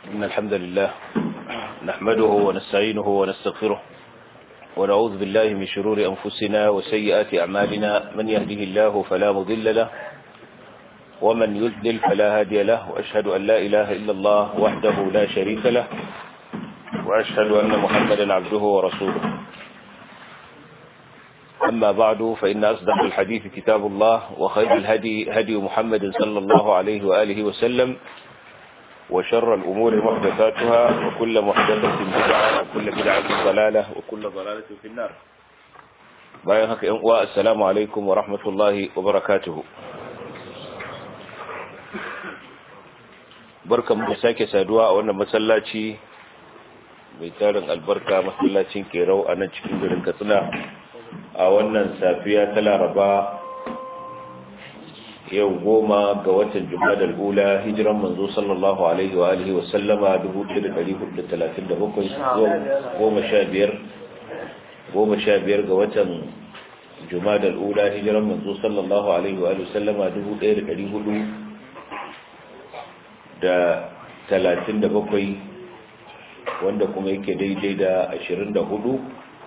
إن الحمد لله نحمده ونستعينه ونستغفره ونعوذ بالله من شرور أنفسنا وسيئات أعمالنا من يهده الله فلا مضل له ومن يذلل فلا هادي له وأشهد أن لا إله إلا الله وحده لا شريك له وأشهد أن محمدا عبده ورسوله أما بعد فإن أصدق الحديث كتاب الله وخير الهدي هدي محمد صلى الله عليه وآله وسلم وشر الأمور محدثاتها وكل محدثة بدعة وكل بدعة ضلالة وكل ضلالة في النار bayan haka ‘yan uwa assalamu alaikum wa rahmatullahi wa barakatuhu barkan mu sake saduwa a wannan masallaci mai tarin albarka masallacin kerau a nan cikin garin katsina a wannan safiya ta laraba yau goma ga watan jumadar ula hijiran manzo sallallahu alaihi wa alihi wa sallama 1437 goma sha biyar goma sha biyar ga watan jumadar ula hijiran manzo sallallahu alaihi wa alihi wa sallama 1400 da talatin da bakwai wanda kuma yake daidai da ashirin da hudu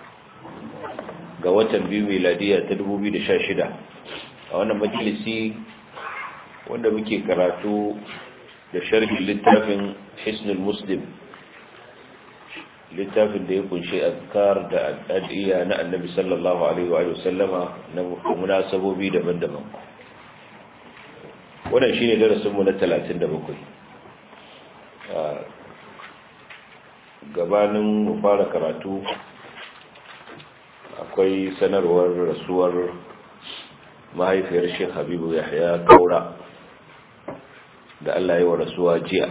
ga watan biyu meladiya ta dubu biyu da sha shida a wannan majalisi wanda muke karatu da sharhin littafin hisnul muslim littafin da ya kunshi azkar da al'adiyya na annabi sallallahu alaihi wa sallama na munasabobi daban-daban wannan shine darasinmu na talatin da bakwai gabanin mu fara karatu akwai sanarwar rasuwar mahaifiyar Sheikh Habibu Yahya Kaura da Allah ya wa rasuwa jiya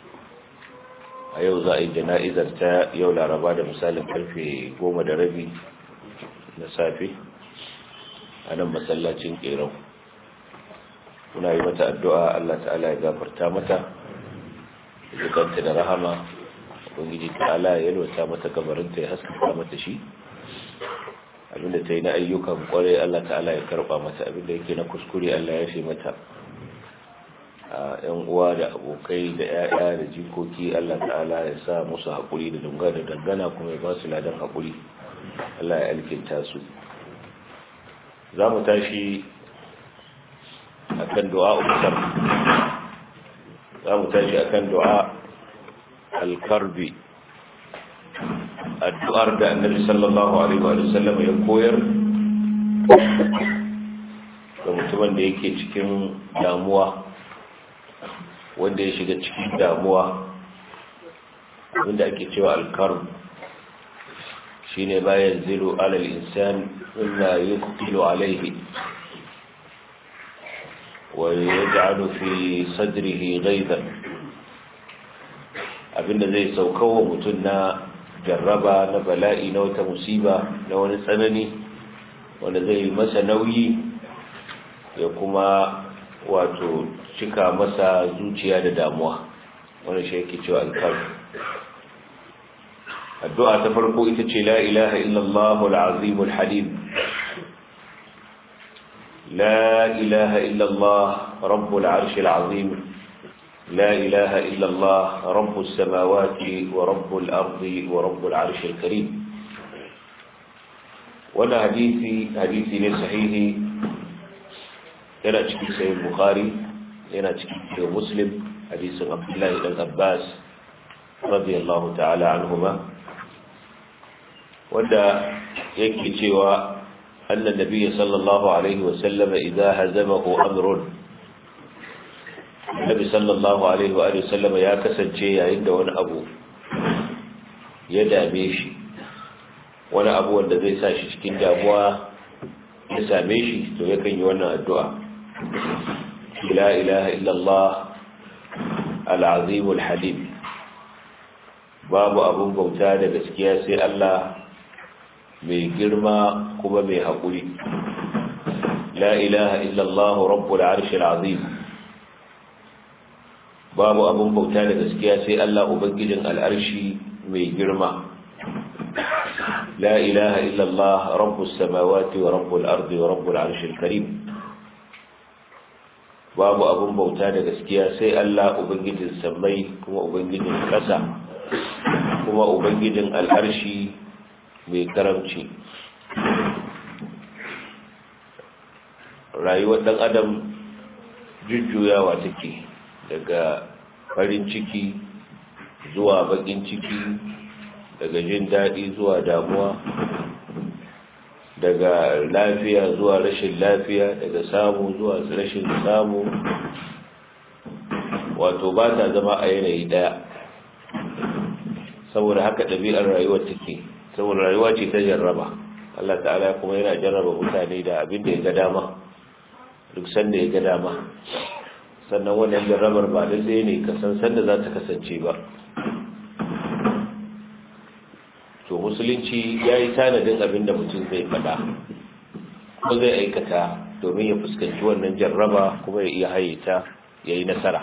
a yau za a yi jana'izar ta yau laraba da misalin karfe goma da rabi na safe a nan masallacin kerau muna yi mata addu'a Allah ta'ala ya gafarta mata zukanta da rahama ubangiji ta'ala ya yalwata mata kabarinta ya haskaka mata shi abinda ta yi na ayyukan kwarai Allah ta'ala ya karba mata abinda yake na kuskure Allah ya fi mata a yan uwa da abokai da yaya da jikoki Allah ta'ala ya sa musu haƙuri da dunga da dangana kuma ya ba su ladan haƙuri Allah ya alkinta su za mu tashi akan du'a umar za mu tashi akan du'a alkarbi addu'ar da annabi sallallahu alaihi wa sallam ya koyar ga mutumin da yake cikin damuwa wanda ya shiga cikin damuwa wanda ake cewa alkarb shine bayan zilu alal insan illa yuqtilu alaihi ويجعل في صدره غيظا abinda zai saukawa mutum na jarraba na bala'i na wata musiba na wani tsanani wanda zai masa nauyi ya kuma wato cika masa zuciya da damuwa wani shi yake cewa alkar addu'a ta farko ita ce la ilaha illallah al-azim al-halim لا إله إلا الله رب العرش العظيم لا إله إلا الله رب السماوات ورب الأرض ورب العرش الكريم ولا حديثي حديثي من صحيح yana cikin sayin bukhari yana cikin muslim hadisin abdullahi dan abbas radiyallahu ta'ala anhuma wanda yake cewa أن النبي صلى الله عليه وسلم إذا هزمه أمر النبي صلى الله عليه وآله وسلم يا كسن شيء عند وانا أبو يدا ميشي وانا أبو wanda zai sa shi cikin damuwa ya same shi to yakan yi wannan addu'a la ilaha illallah al-azim al-halim babu abun bauta da gaskiya sai Allah mai girma kuma mai haƙuri la ilaha illallah rabbul arshil azim babu abun bauta da gaskiya sai Allah ubangijin al'arshi mai girma la ilaha illallah rabbus samawati wa rabbul ardi wa rabbul arshil karim babu abin bauta da gaskiya sai Allah ubangijin sammai kuma ubangijin ƙasa kuma ubangijin al'arshi mai karamci rayuwar ɗan adam jujjuyawa take daga farin ciki zuwa bakin ciki daga jin daɗi zuwa damuwa daga lafiya zuwa rashin lafiya daga samu zuwa rashin samu wato ba ta zama a yanayi ɗaya saboda haka ɗabi'ar rayuwar take saboda rayuwa ce ta jarraba Allah ta'ala kuma yana jarraba mutane da abin da ya ga dama duk sanda ya ga dama sannan wannan jarrabar ba da zai ne kasan sanda za ta kasance ba to musulunci ya yi tanadin abin da mutum zai faɗa kuma zai aikata domin ya fuskanci wannan jarraba kuma ya iya haye ta ya yi nasara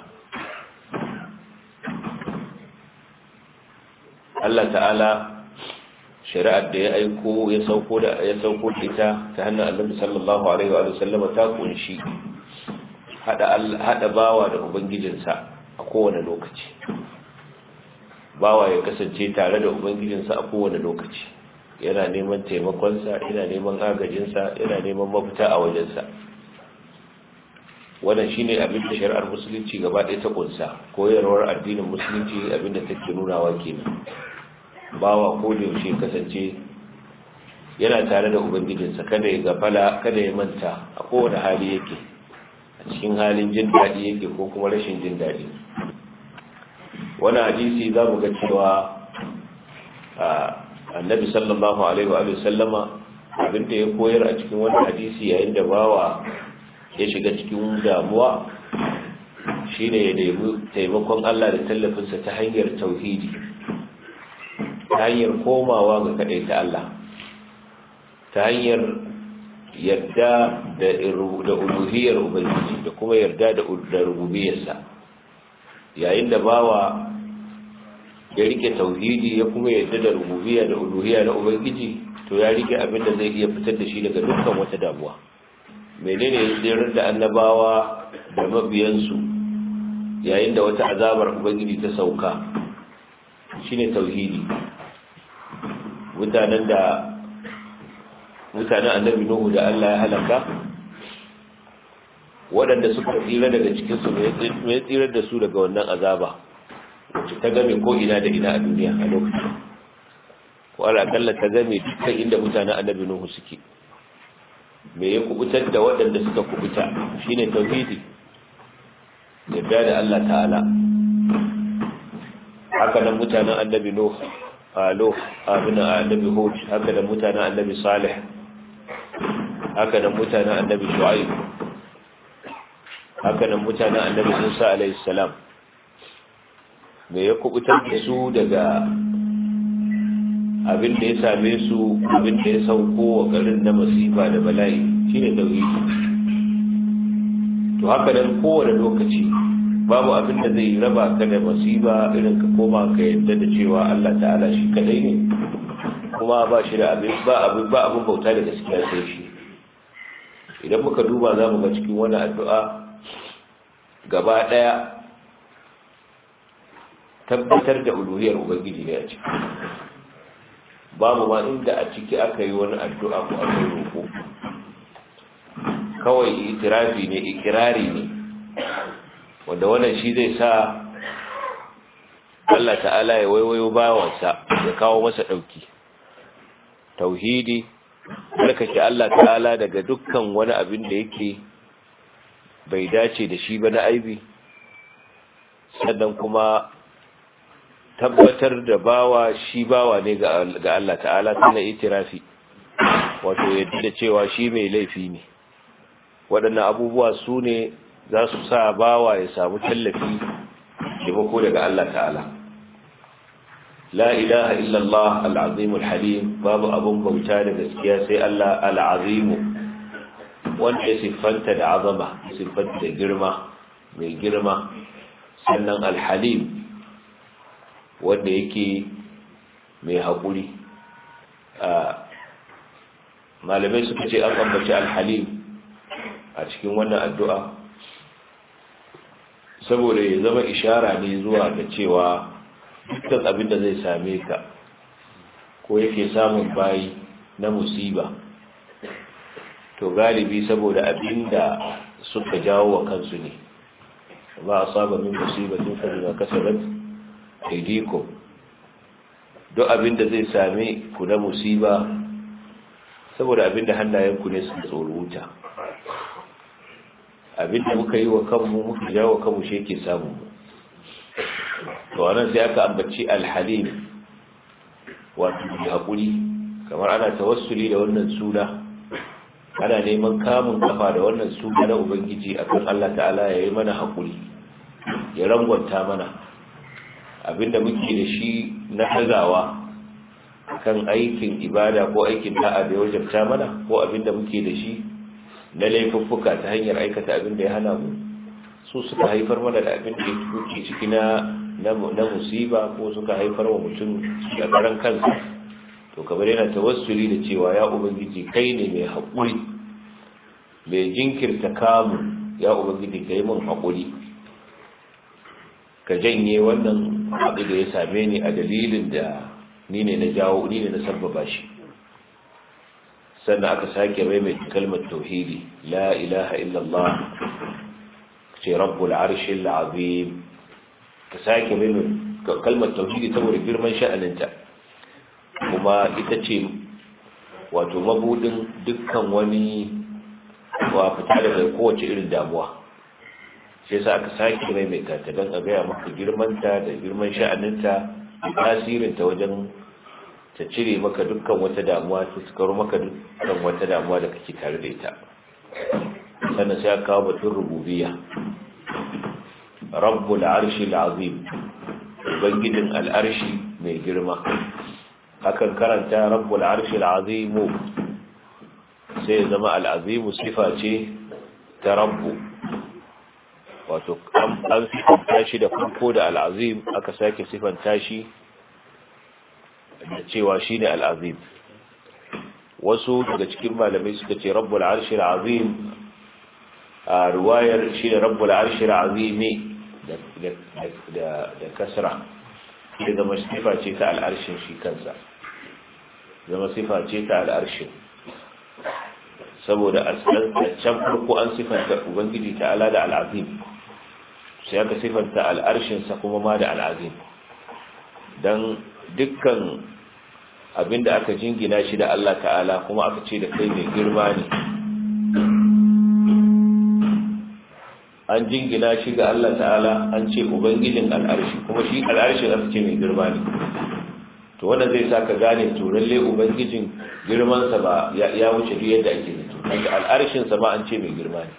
Allah ta'ala shari'ar da ya aiko ya sauko da ya sauko ita ta hannun Annabi sallallahu alaihi wa sallam ta kunshi hada hada bawa da ubangijinsa a kowane lokaci bawa ya kasance tare da ubangijinsa a kowane lokaci yana neman taimakonsa yana neman agajinsa yana neman mafita a wajensa wannan shine abin da shari'ar musulunci gaba ɗaya ta kunsa koyarwar addinin musulunci abin da take nunawa kenan bawa ko da yaushe kasance yana tare da ubangijinsa kada ya gafala kada ya manta a kowane hali yake a cikin halin jin daɗi yake ko kuma rashin jin daɗi wani hadisi za mu ga cewa annabi sallallahu alaihi wa sallama abinda ya koyar a cikin wani hadisi yayin da bawa ya shiga cikin damuwa shine ya nemi taimakon Allah da tallafinsa ta hanyar tauhidi ta hanyar komawa ga kaɗai ta Allah ta hanyar yarda da uluhiyar ubangiji da kuma yarda da rububiyarsa yayin da bawa ya rike tauhidi ya kuma yarda da rububiyya da uluhiyya na ubangiji to ya rike abin da zai iya fitar da shi daga dukkan wata damuwa menene ya tsirar da annabawa da mabiyansu yayin da wata azabar ubangiji ta sauka shine tauhidi mutanen da mutanen annabi nuhu da Allah ya halaka waɗanda suka tsira daga cikinsu mai tsirar da su daga wannan azaba wacce ta game ko ina da ina a duniya a lokacin ko alaƙalla ta game dukkan inda mutanen annabi nuhu suke me ya kubutar da waɗanda suka kubuta shine tauhidi yadda da Allah ta'ala haka nan mutanen annabi nuhu alo amina annabi hud haka da mutanen annabi salih haka da mutanen annabi shu'aib haka da mutanen annabi musa alayhi salam me ya kubutar da su daga abin da ya same su abin da ya sauko wa garin na masifa da bala'i shine tauhidi to haka nan kowane lokaci babu abin da zai raba ka da masiba irin ka koma ka yadda da cewa Allah ta'ala shi kadai ne kuma ba shi da abin ba abin ba abin bauta da gaskiya sai shi idan muka duba za mu ga cikin wani addu'a gaba daya tabbatar da uluhiyar ubangiji ne a ciki babu ma inda a ciki aka yi wani addu'a ko aka yi roƙo kawai itirafi ne ikirari ne wanda wannan shi zai sa Allah ta'ala ya waiwayo bawansa ya kawo masa ɗauki tauhidi tsarkake Allah ta'ala daga dukkan wani abin da yake bai dace da shi ba na aibi sannan kuma tabbatar da bawa shi bawa ne ga Allah ta'ala tana itirafi wato yadda da cewa shi mai laifi ne waɗannan abubuwa su ne za su sa bawa ya samu tallafi taimako daga Allah ta'ala la ilaha illallah al'azimul halim babu abun bauta da gaskiya sai Allah al'azimu wanda ya siffanta da azama siffanta da girma mai girma sannan al-halim wanda yake mai haƙuri malamai suka ce an ambaci al-halim a cikin wannan addu'a saboda ya zama ishara ne zuwa ga cewa dukkan abin da zai same ka ko yake samun bayi na musiba to galibi saboda abin da suka jawo wa kansu ne ba a saba min musibatin fa bima kasabat aydikum duk abin da zai same ku na musiba saboda abin da hannayenku ne suka tsoro wuta abin da muka yi wa kanmu muka jawo wa kanmu shi yake samu to anan sai aka ambaci alhalim wato mai haƙuri kamar ana tawassuli da wannan suna ana neman kamun kafa da wannan suna na ubangiji akan Allah ta'ala ya yi mana haƙuri ya rangwanta mana abinda muke da shi na hazawa kan aikin ibada ko aikin da'a da ya wajabta mana ko abinda muke da shi na laifuffuka ta hanyar aikata abinda ya hana mu su suka haifar mana da abin da ya ciki na na musiba ko suka haifar wa mutum da karan kansa to kamar yana tawassuli da cewa ya ubangiji kai ne mai haƙuri mai jinkirta kamun ya ubangiji kai min haƙuri ka janye wannan abu da ya same ni a dalilin da ni ne na jawo ni ne na sabbaba shi sannan aka sake maimaita kalmar tauhidi la ilaha illallah ce rabbul arshil azim ka sake maimaita kalmar tauhidi saboda girman sha'aninta kuma ita ce wato mabudin dukkan wani wa fita daga kowace irin damuwa sai sa aka sake maimaita ta don a gaya maka girmanta da girman sha'aninta da tasirinta wajen ta cire maka dukkan wata damuwa ta sukaro maka dukkan wata damuwa da kake tare da ita sannan sai aka kawo batun rububiyya rabbul arshi azim ubangijin al'arshi mai girma hakan karanta rabbul arshi azimu sai zama al'azimu sifa ce ta rabbu wato an sifanta shi da farko da al'azim aka sake sifanta shi da cewa shi ne al'azim wasu daga cikin malamai suka ce rabbul arshi azim a ruwayar shi ne rabbul arshi azimi da kasra ya zama sifa ce ta al'arshin shi kansa zama sifa ce ta al'arshin saboda a can farko an sifanta ubangiji ta ala da al'azim sai aka sifanta al'arshinsa kuma ma da al'azim don dukkan abinda aka jingina shi da Allah ta'ala kuma aka ce da kai mai girma ne an jingina shi ga Allah ta'ala an ce ubangijin al'arshi kuma shi al'arshin aka ce mai girma ne to wanda zai sa ka gane to lalle ubangijin girmansa ba ya wuce duk yadda ake zato kaga al'arshinsa ma an ce mai girma ne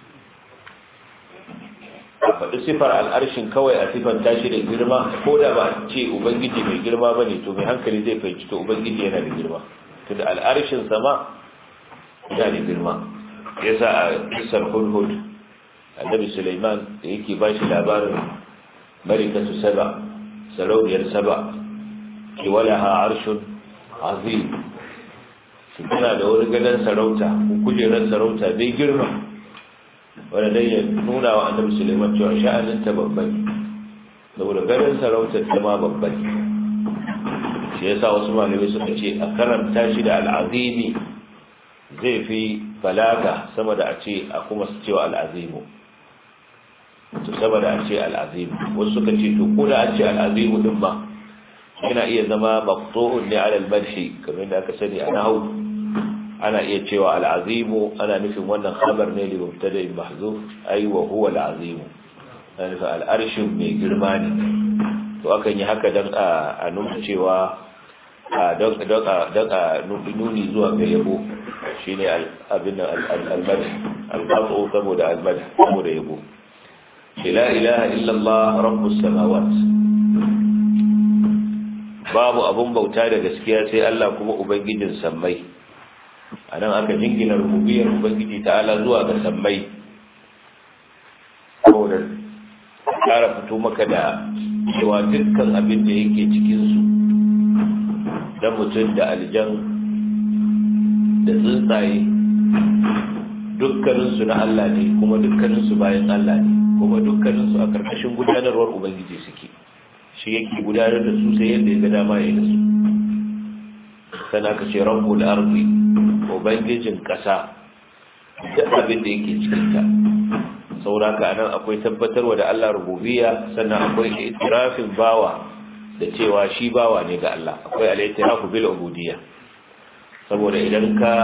a faɗi sifar al'arshin kawai a sifar tashi da girma ko da ba a ce ubangiji mai girma ba ne to mai hankali zai fahimci to ubangiji yana da girma to da al'arshinsa ma yana da girma yasa a kisar hudhud annabi suleiman da yake ba shi labarin marikatu saba sarauniyar saba ke walaha arshun azim su tana da wani gadon sarauta ko kujerar sarauta bai girma wanda dai ya nuna wa annabi suleiman cewa sha'anin ta babban saboda gadon sarautar ta ma babban shi yasa wasu malamai suka ce a karanta shi da al'azimi zai fi balaga sama da a ce a kuma su cewa al'azimu to sama da a ce al'azimu wasu suka ce to ko da an ce al'azimu din ba yana iya zama maqtu'un ne ala al-madhi kamar da aka sani a nahwu ana iya cewa al-azimu ana nufin wannan khabar ne li mubtada'in mahzuf ay wa huwa al-azimu ana nufin al-arshin mai girma ne to akan yi haka dan a nuna cewa don don a nuni zuwa ga yabo shine abin al-madh al-qat'u saboda al-madh saboda yabo la ilaha illa Allah rabbus samawati babu abun bauta da gaskiya sai Allah kuma ubangijin sammai anan aka jingina rububiyar ubangiji ta'ala zuwa ga sammai saboda kara fito maka da cewa dukkan abin da yake cikin su da mutum da aljan da tsuntsaye dukkaninsu na Allah ne kuma dukkaninsu bayan Allah ne kuma dukkaninsu a karkashin gudanarwar ubangiji suke shi yake gudanar da su sai yadda ya ga dama ya yi da su sana ka ce rabbul ardi ubangijin kasa duk abin da yake cikinta sauraka anan akwai tabbatarwa da Allah rububiyya sannan akwai itirafin bawa da cewa shi bawa ne ga Allah akwai al-itirafu bil ubudiyya saboda idan ka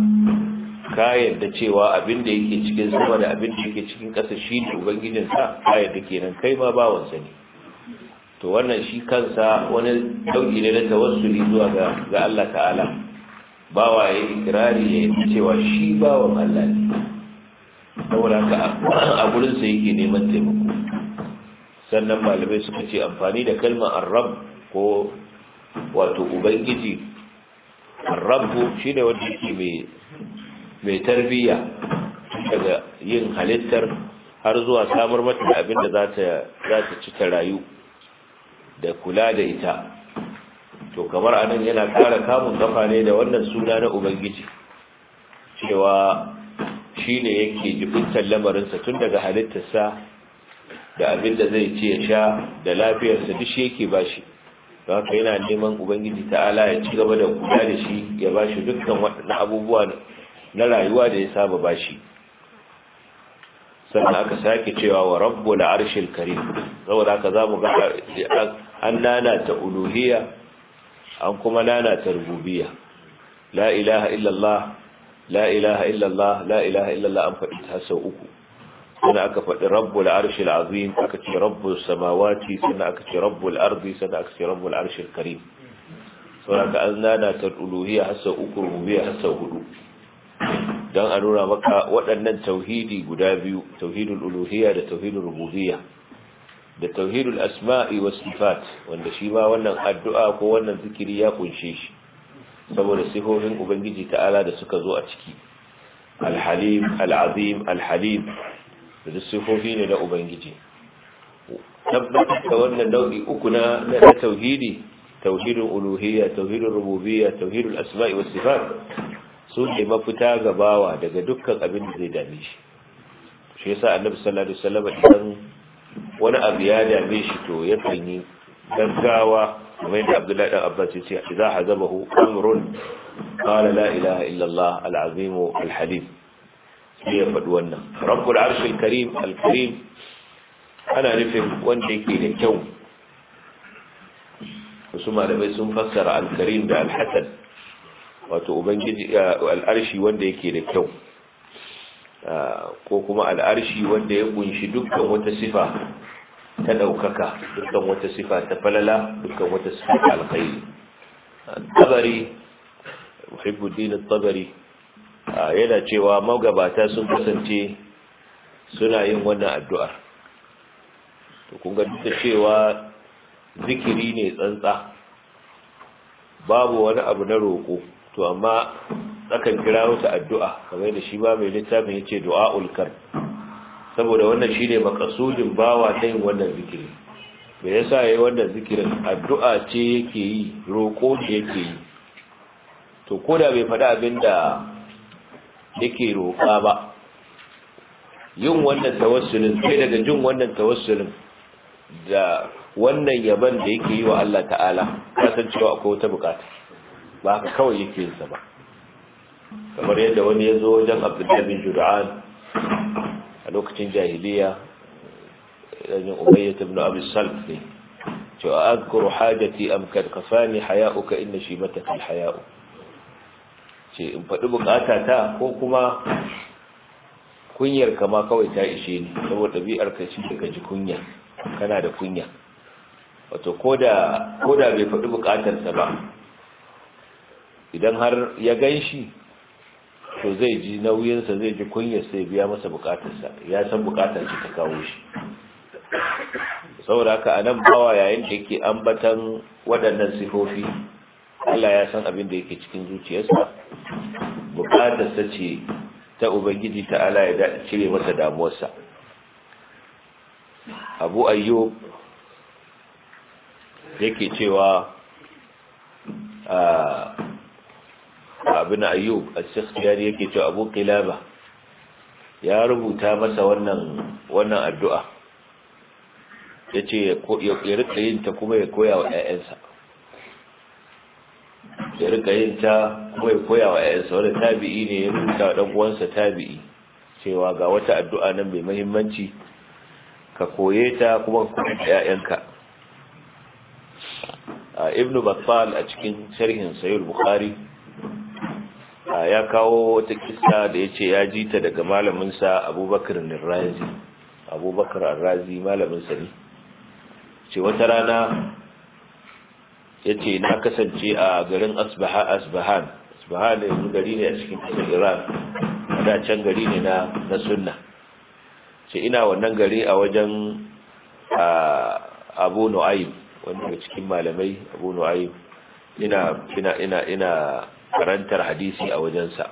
ka yadda cewa abin da yake cikin sama da abin da yake cikin ƙasa shi ne ubangijin sa ka yadda kenan kai ma bawan sa ne to wannan shi kansa wani dauki ne na tawassuli zuwa ga ga Allah ta'ala bawa ya ikirari ya yi cewa shi bawan Allah ne saboda haka a gurin sa yake neman taimako sannan malamai suka ce amfani da kalmar arab ko wato ubangiji arrabu shine wanda yake mai mai tarbiyya daga yin halittar har zuwa samar mata da abin da za ta ci ta rayu da kula da ita to kamar anan yana kara kamun kafa ne da wannan suna na ubangiji cewa shi ne yake jibintar lamarinsa tun daga halittarsa da abin da zai ce ya sha da lafiyarsa duk shi yake bashi don haka yana neman ubangiji ta'ala ya ci gaba da kula da shi ya bashi dukkan waɗannan abubuwa na rayuwa da ya saba bashi sannan aka sake cewa wa rabbul arshil karim saboda haka zamu ga an nana ta uluhiyya an kuma nana ta rububiyya la ilaha illallah la ilaha illallah la ilaha illallah an faɗi ta sau uku sannan aka faɗi rabbul arshil azim aka ce rabbul samawati sannan aka ce rabbul ardi sannan aka ce rabbul arshil karim saboda haka an nana ta uluhiyya har sau uku rububiyya har sau hudu don a nuna maka waɗannan tauhidi guda biyu tauhidul uluhiyya da tauhidul rububiyya da tauhidul asma'i was sifat wanda shi ma wannan addu'a ko wannan zikiri ya kunshe shi saboda sifofin ubangiji ta'ala da suka zo a ciki al-halim al-azim al-halim da sifofi ne na ubangiji tabbatar da wannan nau'i uku na na tauhidi tauhidul uluhiyya tauhidul rububiyya tauhidul asma'i was sifat su ne mafita ga bawa daga dukkan abin da zai dame shi shi yasa annabi sallallahu alaihi wasallam idan wani abu ya dame shi to ya yi gaggawa kamar yadda Abdullahi dan Abbas ya ce idza hazabahu amrun qala la ilaha illa Allah al-azim al-halim sai ya faɗi wannan rabbul arshil karim al-karim ana nufin wanda yake da kyau wasu malamai sun fassara al-karim da al-hasan wato ubangiji al'arshi wanda yake da kyau ko kuma al'arshi wanda ya kunshi dukkan wata sifa ta daukaka dukkan wata sifa ta falala dukkan wata sifa ta alkhairi tabari muhibbuddin tabari yana cewa magabata sun kasance suna yin wannan addu'ar to kun ga duk da cewa zikiri ne tsantsa babu wani abu na roƙo to amma tsakan kira wata addu'a kamar da shi ba mai littafin yace du'aul kar saboda wannan shine makasudin bawa ta yin wannan zikiri me yasa yayi wannan zikirin addu'a ce yake yi roko ne yake yi to koda bai faɗi abinda yake roƙa ba yin wannan tawassulin sai daga jin wannan tawassulin da wannan yaban da yake yi wa Allah ta'ala kasancewa akwai wata bukata ba haka kawai yake yin sa ba kamar yadda wani ya zo wajen abdullahi bin jur'an a lokacin jahiliya yanzu umayyat ibn abi salf ne cewa azkuru hajati am kad kafani haya'uka inna shibataka alhaya'u ce in faɗi bukata ta ko kuma kunyar kama kawai ta ishe ni saboda ɗabi'ar ka shi ka ji kunya kana da kunya wato koda koda bai faɗi bukatarsa ba idan har ya gan shi to zai ji nauyinsa zai ji kunyar sai biya masa bukatarsa ya san bukatar shi ta kawo shi saboda haka a nan bawa yayin da yake ambatan waɗannan sifofi Allah ya san abin da yake cikin zuciyarsa bukatarsa ce ta ubangiji ta ala ya cire masa damuwarsa abu ayyub yake cewa abin ayyub al-sikhtiyari yake cewa abu qilaba ya rubuta masa wannan wannan addu'a ya ce ya rika yin ta kuma ya koya wa 'ya'yansa ya rika yin ta kuma ya koya wa 'ya'yansa wani tabi'i ne ya rubuta wa ɗan uwansa tabi'i cewa ga wata addu'a nan mai muhimmanci ka koye ta kuma ka koya da 'ya'yanka ibnu battal a cikin sharhin sayyid bukhari ya kawo wata kissa da ya ce ya ji ta daga malaminsa abubakar razi abubakar razi malaminsa ne ce wata rana ya ce na kasance a garin asbahan asbahan da yanzu gari ne a cikin kasar iran da can gari ne na sunna ce ina wannan gari a wajen abu nu'aym wanda daga cikin malamai abu nu'aym ina ina ina ina karantar hadisi a wajensa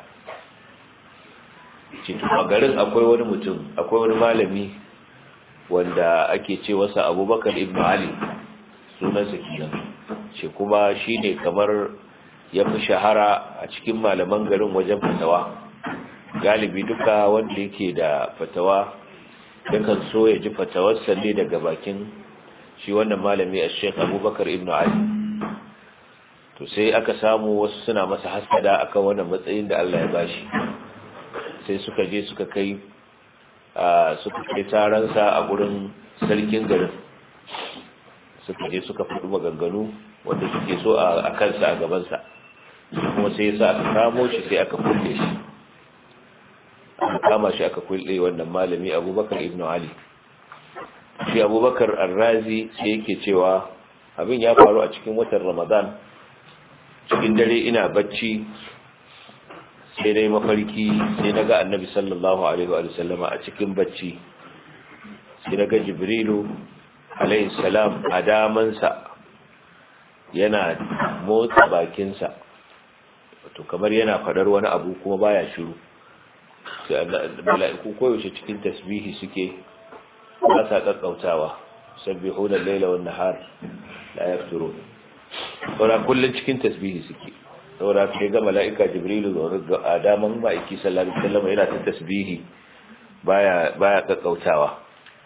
cikin a garin akwai wani mutum akwai wani malami wanda ake ce wasa abubakar ibn ali sunansa kenan shi kuma shine kamar ya fi shahara a cikin malaman garin wajen fatawa galibi duka wanda yake da fatawa yakan so ya ji fatawarsa ne daga bakin shi wannan malami a sheikh abubakar ibn ali to sai aka samu wasu suna masa hasada akan wannan matsayin da Allah ya bashi sai suka je suka kai suka kai taransa a gurin sarkin garin suka je suka fi maganganu wanda suke so a kansa a gabansa kuma sai yasa aka kamo shi sai aka kulle shi aka kama shi aka kulle wannan malami abubakar ibn ali shi abubakar arrazi sai yake cewa abin ya faru a cikin watan ramadan cikin dare ina bacci sai dai mafarki sai na ga annabi sallallahu alaihi wa sallama a cikin bacci sai na ga jibrilu alaihi salam a damansa yana motsa bakinsa wato kamar yana fadar wani abu kuma baya shiru sai mala'iku koyaushe cikin tasbihi suke ba sa kakkautawa sabbihuna al-laila wan nahar la yafturun saboda kullun cikin tasbihi suke saboda kai ga mala'ika jibrilu da adaman ma'aiki sallallahu alaihi wasallam yana ta tasbihi baya baya kakkautawa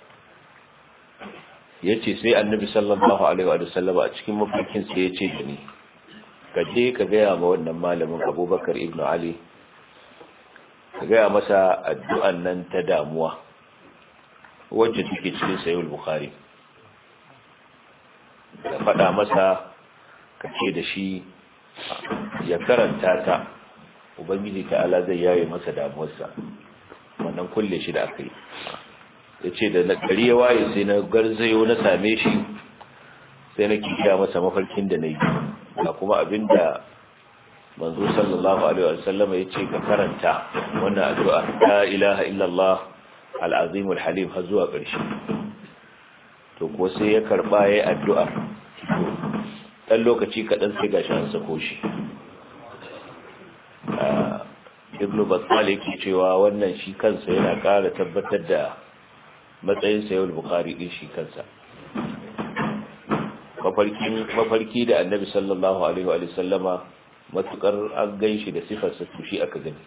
yace sai annabi sallallahu alaihi wa sallam a cikin mafarkin sai yace da ni ka je ka ga ma wannan malamin Abubakar ibn Ali ka ga masa addu'an nan ta damuwa wacce take cikin sahih al-Bukhari ka faɗa masa ka ce da shi ya karanta ta ubangiji ta'ala zai yaye masa damuwarsa wannan kulle shi da aka yi ya ce da gari ya waye sai na garzayo na same shi sai na kikiya masa mafarkin da na yi ga kuma abinda manzo sallallahu alaihi wasallam ya ce ka karanta wannan addu'a la ilaha illallah al-azim al-halim har zuwa ƙarshe to ko sai ya karba yayin addu'a dan lokaci kaɗan sai gashi an sako shi ibnu battal yake cewa wannan shi kansa yana ƙara tabbatar da matsayin sayar bukari din shi kansa mafarki da annabi sallallahu alaihi wa sallama matukar an gan shi da sifarsa to shi aka gani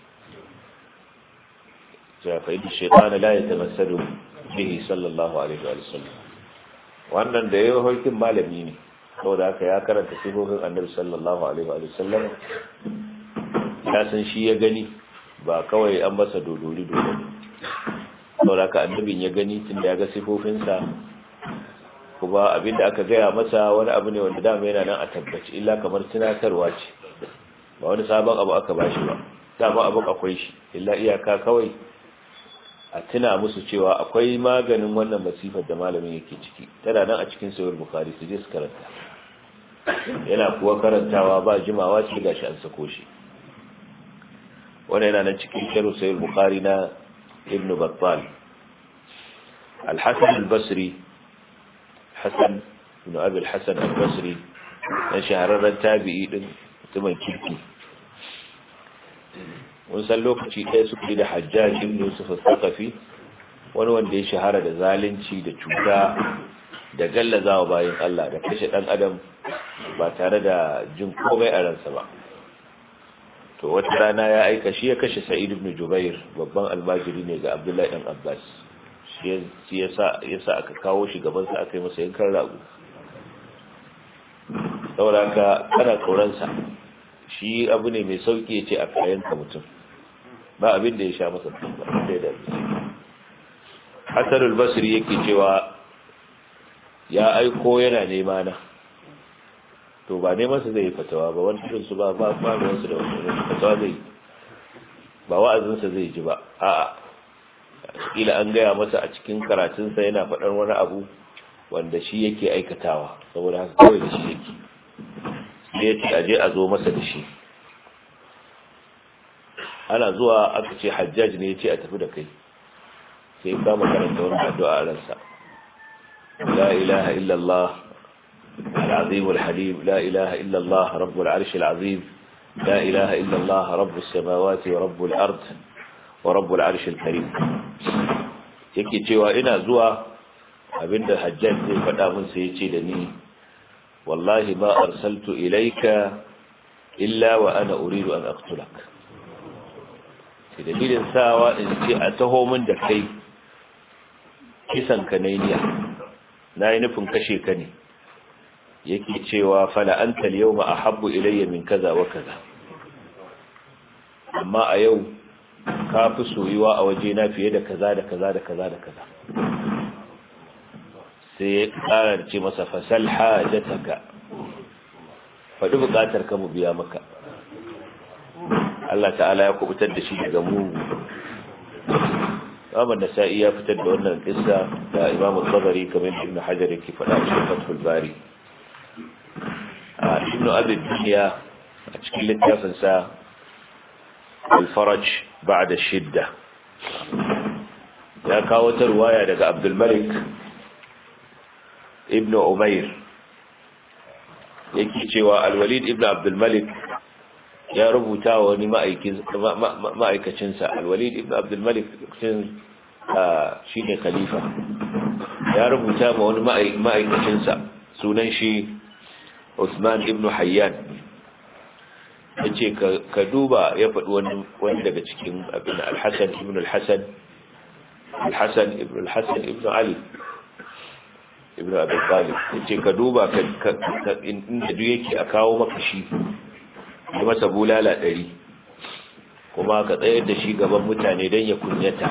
jafa idu shaitana la ya tamassalu bihi sallallahu alaihi wa sallam wannan da yayin harkin malami ne saboda haka ya karanta sifofin annabi sallallahu alaihi wa sallam ya san shi ya gani ba kawai an masa dodori dodori saboda haka annabin ya gani tun da ya ga sifofinsa kuma abinda aka gaya masa wani abu ne wanda dama yana nan a tabbaci illa kamar tunatarwa ce ba wani sabon abu aka bashi ba dama abin akwai shi illa iyaka kawai a tuna musu cewa akwai maganin wannan masifar da malamin yake ciki tana nan a cikin sayar bukari su je su karanta yana kuwa karantawa ba jimawa ce gashi an sako shi wannan yana nan cikin shirin sayar bukari na ibn battal الحسن البصري حسن بن أبي الحسن البصري na shahararren tabi'i din mutumin kirki mun san lokaci ɗaya suka yi da hajjaj ibn yusuf al-thaqafi wani wanda ya shahara da zalunci da cuta da gallazawa bayan Allah da kashe dan adam ba tare da jin komai a ransa ba to wata rana ya aika shi ya kashe sa'id ibn jubair babban almajiri ne ga abdullahi dan abbas shi yasa yasa aka kawo shi gaban sa aka yi masa yankan rago saboda ka kana tsoron sa shi abu ne mai sauki ya ce a kayan ka mutum ba abin da ya sha masa ba da da Hassan al-Basri yake cewa ya aiko yana nema na to ba neman sa zai fatawa ba wani irin su ba ba ba ruwan su da wani fatawa zai ba wa'azin sa zai ji ba a'a kila an gaya masa a cikin karatun sa yana faɗar wani abu wanda shi yake aikatawa saboda haka kawai da shi yake sai ya ce aje a zo masa da shi ana zuwa aka ce hajjaj ne ya ce a tafi da kai sai kama karanta wani addu'a a ransa la ilaha illallah العظيم الحليم لا إله إلا الله رب العرش العظيم لا إله إلا الله رب السماوات ورب الأرض ورب العرش الكريم yake cewa ina zuwa abinda hajjaj zai faɗa min sai yace da ni wallahi ma arsaltu ilayka illa wa ana uridu an aqtulak sai dalilin sawa in ce a taho min da kai kisan ka ne niya nayi nufin kashe ka ne yake cewa fala anta al-yawma ahabbu ilayya min kaza wa kaza amma a yau ka fi soyuwa a waje na fiye da kaza da kaza da kaza da kaza sai ya ƙara ce masa fasal hajataka faɗi buƙatar ka mu biya maka Allah ta'ala ya kubutar da shi daga mugu Imam Nasa'i ya fitar da wannan kissa da Imam Tabari kamar Ibn Hajar yake faɗa a cikin Fathul Bari Ibn Abi Dunya a cikin littafin sa Al-Faraj ba'da shidda ya kawo ta ruwaya daga Abdul Malik Ibn Umair yake cewa Al-Walid Ibn Abdul Malik ya rubuta wa wani ma'aikacinsa alwalid ibn abdulmalik shi ne khalifa ya rubuta ma wani ma'aikacinsa sunan shi usman ibn hayyan ya ce ka duba ya faɗi wani daga cikin abin alhassan ibn alhassan alhassan ibn alhassan ibn ali ibn abin talib ya ce ka duba inda duk yake a kawo maka shi yi masa bulala ɗari kuma ka tsayar da shi gaban mutane don ya kunyata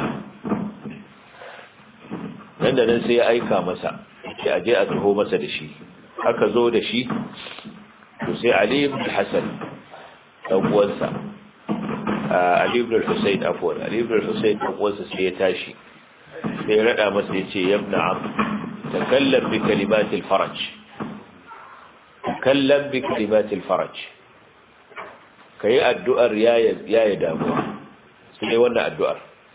nan da nan sai ya aika masa ya aje a taho masa da shi aka zo da shi to sai ali ibn hasan dan uwansa ali ibn husayn afwan ali ibn husayn dan uwansa sai ya tashi sai ya rada masa ya ce yabna am takallam bi kalimatil faraj takallam bi kalimatil faraj ka yi addu'ar yaya damuwa su ne wannan addu'ar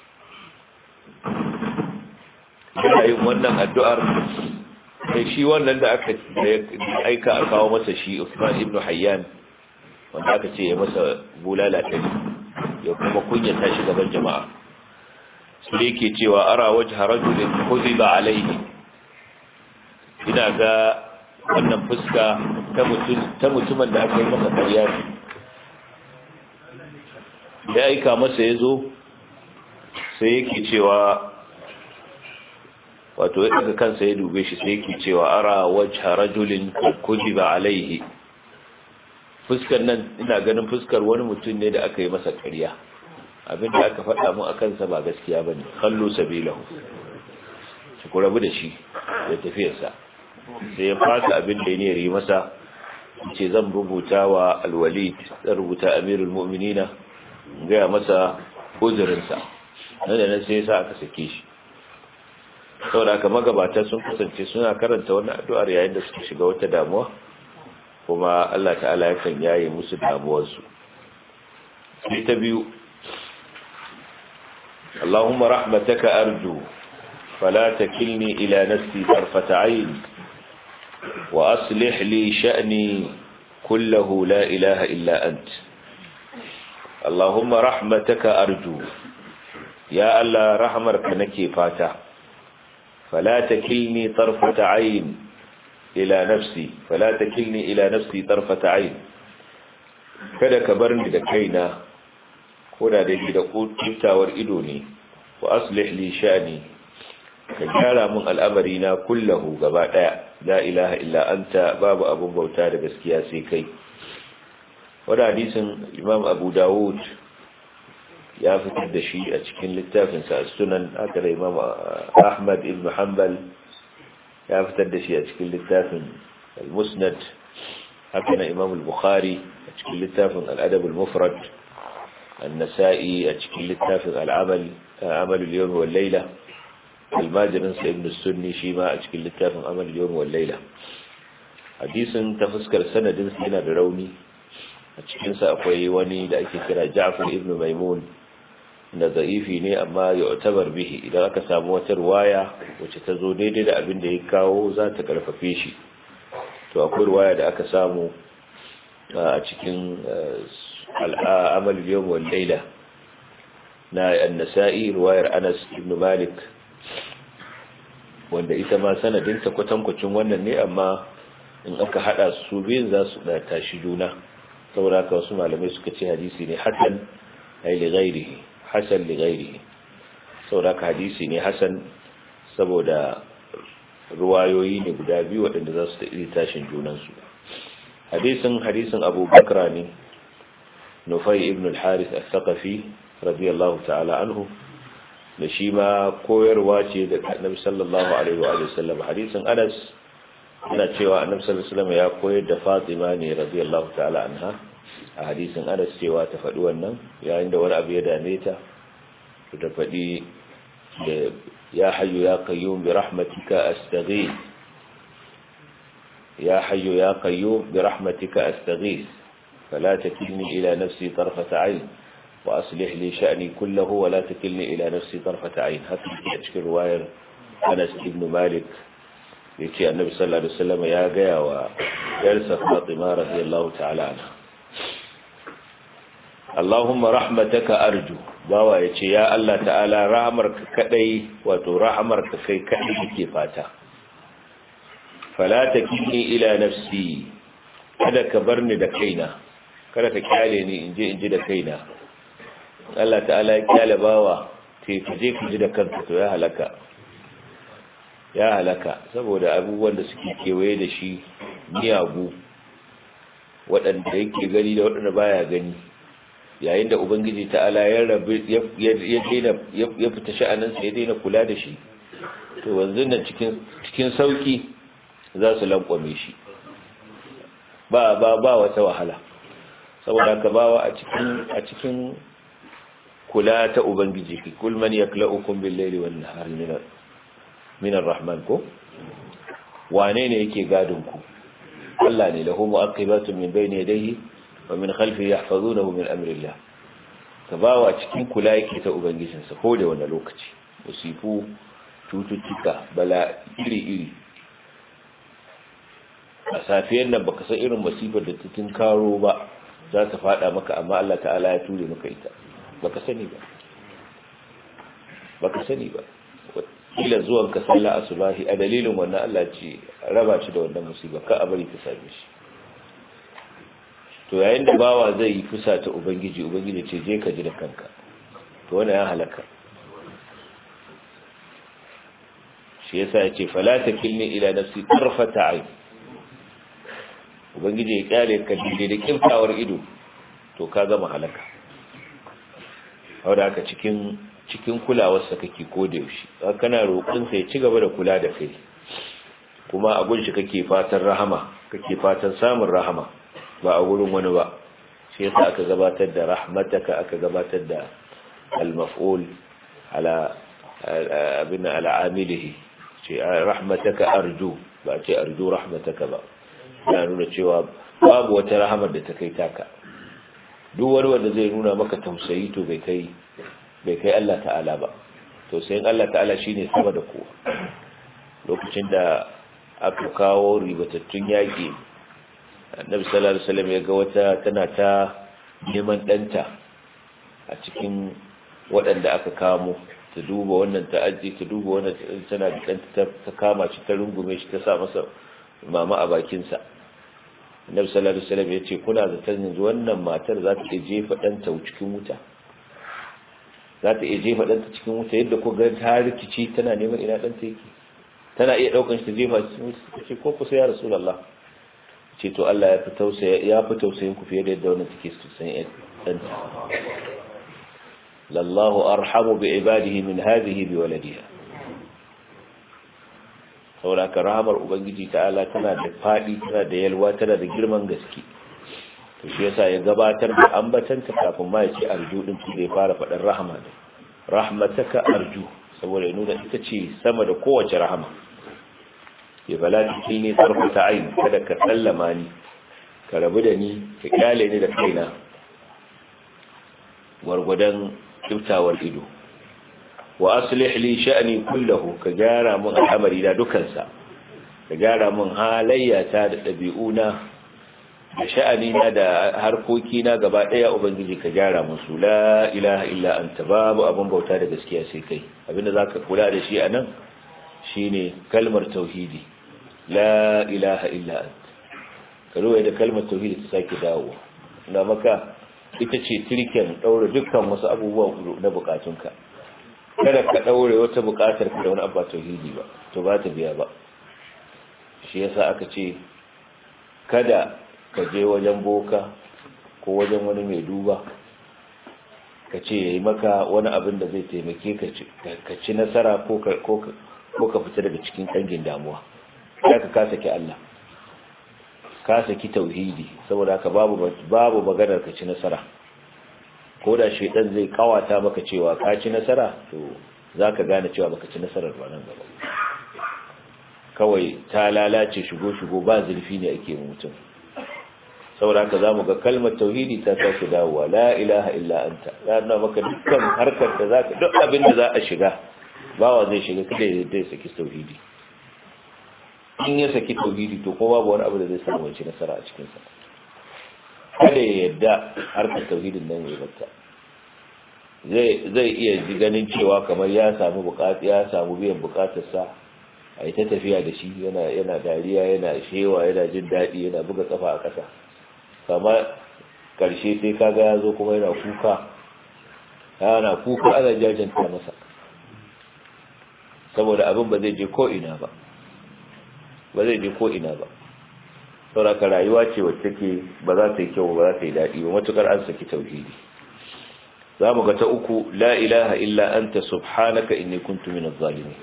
yana yin wannan addu'ar sai shi wannan da aka aika a kawo masa shi Usman ibn Hayyan wanda aka ce ya masa bulala ɗari ya kuma kunyata shi gaban jama'a su ne ke cewa ara waje harajulin kuzi ba alaihi ina ga wannan fuska ta mutumin da aka yi masa ƙarya ne da aika masa ya zo sai yake cewa wato ya daga kansa ya dube shi sai yake cewa ara wajha rajulin kujiba alaihi fuskar nan ina ganin fuskar wani mutum ne da aka yi masa ƙarya abinda aka faɗa mu akan sa ba gaskiya bane kallo sabilahu shi ku rabu da shi da tafiyarsa sai ya fata abin da ya yi masa ce zan rubuta wa alwalid zan rubuta amirul mu'minina gaya masa uzurinsa nan da nan sai sa aka sake shi saboda haka magabata sun kasance suna karanta wannan addu'ar yayin da suka shiga wata damuwa kuma Allah ta'ala yakan yaye musu damuwarsu sai ta biyu Allahumma rahmataka arju fala takilni ila nafsi tarfata ayn wa aslih li sha'ni kullahu la ilaha illa anta Allahumma rahmataka arju ya Allah rahmarka nake fata fala takilni tarfata ayn ila nafsi fala takilni ila nafsi tarfata ayn kada ka bar ni da kaina koda da da kiftawar ido ne wa aslih li sha'ni ka gyara mun al'amari na kullahu gaba daya la ilaha illa anta babu abun bauta da gaskiya sai kai wanda hadisin imam abu dawud ya fitar da shi a cikin littafinsa sunan haka da imam ahmad ibn hanbal ya fitar da shi a cikin littafin al-musnad haka na imam al-bukhari a cikin littafin al-adab al-mufrad an-nasa'i a cikin littafin al-amal amal al-yawm wal layla al-majrin sa ibn sunni shi ma a cikin littafin amal al-yawm wal layla hadisin ta fuskar sanadin sa yana da rauni a cikin sa akwai wani da ake kira Ja'far ibn Maimun da za'ifi ne amma ya tabar bihi idan aka samu wata ruwaya wacce ta zo daidai da abin da ya kawo za ta karfafe shi to akwai ruwaya da aka samu a cikin al'amal yawm wal layla na an-nasa'i ruwayar Anas ibn Malik wanda ita ma sanadin ta kwatankwacin wannan ne amma in aka hada su biyun za su da tashi juna saboda haka wasu malamai suka ce hadisi ne hasan ay li ghairihi hasan li ghairihi saboda haka hadisi ne hasan saboda ruwayoyi ne guda biyu waɗanda za su taɓi tashin junansu hadisin hadisin abu bakra ne nufai ibn al-haris al-thaqafi radiyallahu ta'ala anhu da shi ma koyarwa ce da annabi sallallahu alaihi wa sallam hadisin anas yana cewa annabi sallallahu alaihi wasallam ya koyar da fatima ne radiyallahu ta'ala anha a hadisin anas cewa ta faɗi wannan yayin da wani abu ya dame ta ta faɗi يا حي يا قيوم برحمتك أستغيث يا حي يا قيوم برحمتك أستغيث فلا تكلني إلى نفسي طرفة عين وأصلح لي شأني كله ولا تكلني إلى نفسي طرفة عين هذه تشكي رواية أنس بن مالك يتي النبي صلى الله عليه وسلم يا جاء ويرسى فاطمة رضي الله تعالى عنها Allahumma rahmataka arju bawa ya ce ya Allah ta'ala rahamarka kadai wato rahamarka kai kadai yake fata fala takini ila nafsi kada ka bar ni da kaina kada ka kyale ni inje inji da kaina Allah ta'ala ya kyale bawa sai ka je ka ji da kanka to ya halaka ya halaka saboda abubuwan da suke kewaye da shi miyagu waɗanda yake gani da waɗanda baya gani yayin da ubangiji ta'ala ya rabu ya daina ya fita sha'aninsa ya daina kula da shi to wanzu nan cikin cikin sauki za su lankwame shi ba ba ba wata wahala saboda ka bawa a cikin a cikin kula ta ubangiji ki kul man yaklaukum bil layli wan nahari min min arrahman ko wane ne yake gadin ku Allah ne lahu mu'aqibatun min bayni yadayhi wa min khalfi yahfazunahu min amri Allah ka bawa cikin kula yake ta ubangijinsa ko da wani lokaci musifu cututtuka bala iri iri a safiyar nan baka san irin masifar da ta karo ba za ta fada maka amma Allah ta'ala ya ture maka ita baka sani ba baka sani ba kila zuwan ka sallah asubahi a dalilin wannan Allah ce raba shi da wannan musiba ka a bari ta same shi to yayin da bawa zai yi fusa ta ubangiji ubangiji ce je ka ji da kanka to wannan ya halaka shi yasa ya ce fala takilni ila nafsi tarfata ayn ubangiji ya kyale ka dide da kiftawar ido to ka gama halaka wanda haka cikin cikin kulawarsa kake koda yaushe kana roƙon sa ya ci gaba da kula da kai kuma a gunshi kake fatan rahama kake fatan samun rahama ba a wurin wani ba shi yasa aka gabatar da rahmataka aka gabatar da al-maf'ul ala abin ala amilihi ce rahmataka arju ba ce arju rahmataka ba yana nuna cewa babu wata rahamar da ta kai taka duk wani wanda zai nuna maka tausayi to bai kai bai kai Allah ta'ala ba tausayin Allah ta'ala shine sama da kowa lokacin da aka kawo ribatattun yaƙi annabi sallallahu alaihi wasallam ya ga wata tana ta neman danta a cikin waɗanda aka kamo ta duba wannan ta aje ta duba wannan tana da danta ta kama shi ta rungume shi ta sa masa mama a bakin sa annabi sallallahu alaihi wasallam ya ce kuna zaton yanzu wannan matar za ta jefa danta cikin wuta za ta iya jefa ɗanta cikin wuta yadda ko ga ta rikici tana neman ina ɗanta yake tana iya ɗaukan shi ta jefa cikin wuta ta ce ko kusa ya rasu Allah ce to Allah ya fi tausayin ya fi tausayin ku fiye da yadda wannan take tausayin ɗanta lallahu arhamu bi ibadihi min hadhihi bi waladiha saboda ka rahamar ubangiji ta'ala tana da fadi tana da yalwa tana da girman gaske to shi yasa ya gabatar da ambatanta kafin ma ya ce arju din da ya fara faɗin rahama ne rahmataka arju saboda ya nuna ita ce sama da kowace rahama ya bala cikin ne sarfata aini kada ka sallama ni ka rabu da ni ka kyale ni da kaina gwargwadon kyautawar ido wa aslih li sha'ni kullahu ka gyara mun al'amari da dukansa ka gyara mun halayyata da ɗabi'una da sha'ani na da harkoki na gaba ɗaya ubangiji ka gyara musu la ilaha illa anta babu abin bauta da gaskiya sai kai abinda zaka kula da shi anan shine kalmar tauhidi la ilaha illa anta ka ruwaye da kalmar tauhidi ta sake dawo na maka ita ce tirken daure dukkan wasu abubuwa na bukatunka kada ka daure wata bukatar ka da wani abu tauhidi ba to ba ta biya ba shi yasa aka ce kada ka je wajen boka ko wajen wani mai duba ka ce ya yi maka wani abin da zai taimake ka ci nasara ko ka fita daga cikin ƙangin damuwa ya ka kasa ki Allah ka saki tauhidi saboda haka babu babu maganar ka ci nasara ko da shedan zai kawata maka cewa ka ci nasara to zaka gane cewa baka ci nasarar ba nan gaba kawai ta lalace shigo shigo ba zulfi ne ake mutum saboda haka zamu ga kalmar tauhidi ta sake dawowa la ilaha illa anta ya nuna maka dukkan harkar da zaka duk abin da za a shiga bawa zai shiga kada ya dai saki tauhidi in ya saki tauhidi to ko babu wani abu da zai samu wance nasara a cikin sa kada ya yadda harkar tauhidin nan ya batta zai zai iya ji ganin cewa kamar ya samu bukata ya samu biyan bukatarsa a yi ta tafiya da shi yana yana dariya yana shewa yana jin daɗi yana buga kafa a ƙasa kama karshe sai kaga ya zo kuma yana kuka yana kuka ana jajanta masa saboda abin ba zai je ko ina ba ba zai je ko ina ba sauraka rayuwa ce wacce ke ba za ta yi kyau ba za ta yi daɗi ba matukar an saki tauhidi za mu ga ta uku la ilaha illa anta subhanaka inni kuntu min adh-dhalimin